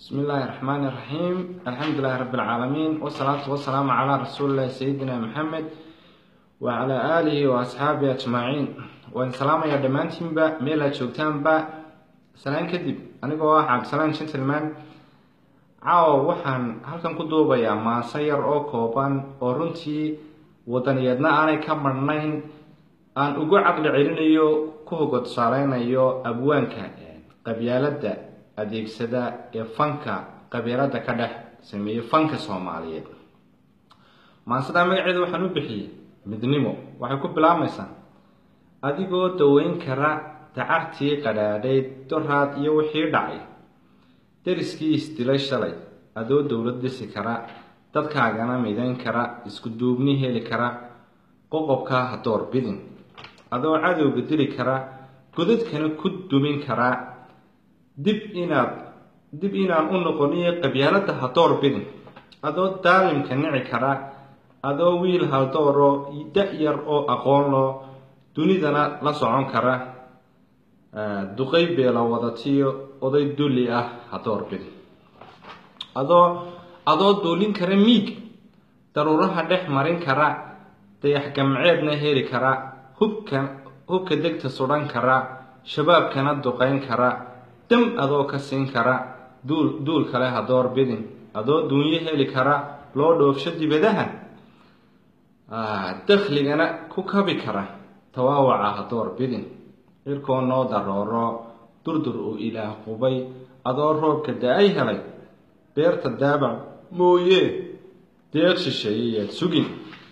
بسم الله الرحمن الرحيم الحمد لله رب العالمين والصلاة والسلام على رسول الله سيدنا محمد وعلى آله وأصحابه أجمعين وإن سلام يا دمانتين با ميلا جوگتان با سلام كدب أنا waa cabdisalaan gentleman caawa waxaan halkan ku duubayaa maaso yar oo kooban oo runtii wadaniyeedna aanay ka marnayn aan ugu caqli celinayo ku hogo tusaaleynayo abwaanka qabyaalada adeegsada ee fanka qabiilada ka dhex sameeyey fanka soomaaliyeed maasadaa magaceeda waxaan u bixiyey midnimo waxay ku bilaabmaysaa adigoo daweyn kara dacartii qadhaadhayd doraad iyo wixii dhacay deriskii isdilay shalay adoo dowlad dhisi kara dadkaagana midayn kara isku duubni heli kara qoqobkaa ha door bidin adoo cadowga dili kara godadkana ku dumin karaa dib inaad dib inaan u noqoniyo qabyaalada ha door bidin adoo daalimka nici kara adoo wiil haldooroo da-yar oo aqoon loo dunidana la socon kara duqay beela wadatiyo oday dulli ah ha door bidin adoo adoo duulin kara miig daruuraha dhex marin kara dayax gamceedna heli kara hubka hubka degta sudhan kara shabaabkana duqayn kara dam adoo ka siin kara duul duul kale ha door bidin adoo duunyo heli kara loo dhoofsho dibadaha dakhligana ku kabi kara tawaawaca ha door bidin cirkoo noo darooro durdur uu ilaah qubay adoo roobka da-ay helay beerta daabac mooye deeq shisheeyayaad sugin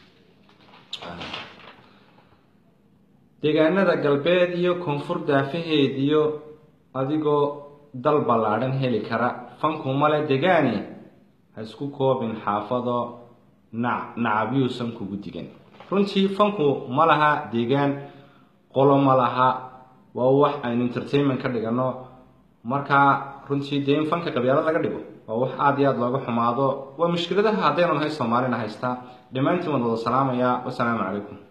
deegaanada galbeed iyo koonfur daafaheediyo adigoo dal ballaadhan heli kara fanku male degaani ha isku koobin xaafado nac nacabyuusan kugu digan runtii fanku ma laha deegaan qolo ma laha waa wax aynu entertainment ka dhigano markaa runtii dee in fanka qabyaalad laga dhigo waa wax aada iyo aada looga xumaado waa mushkiladaha haddaynu nahay soomaalina haystaa dhammaantiin waan wada salaamayaa wasalaamu calaykum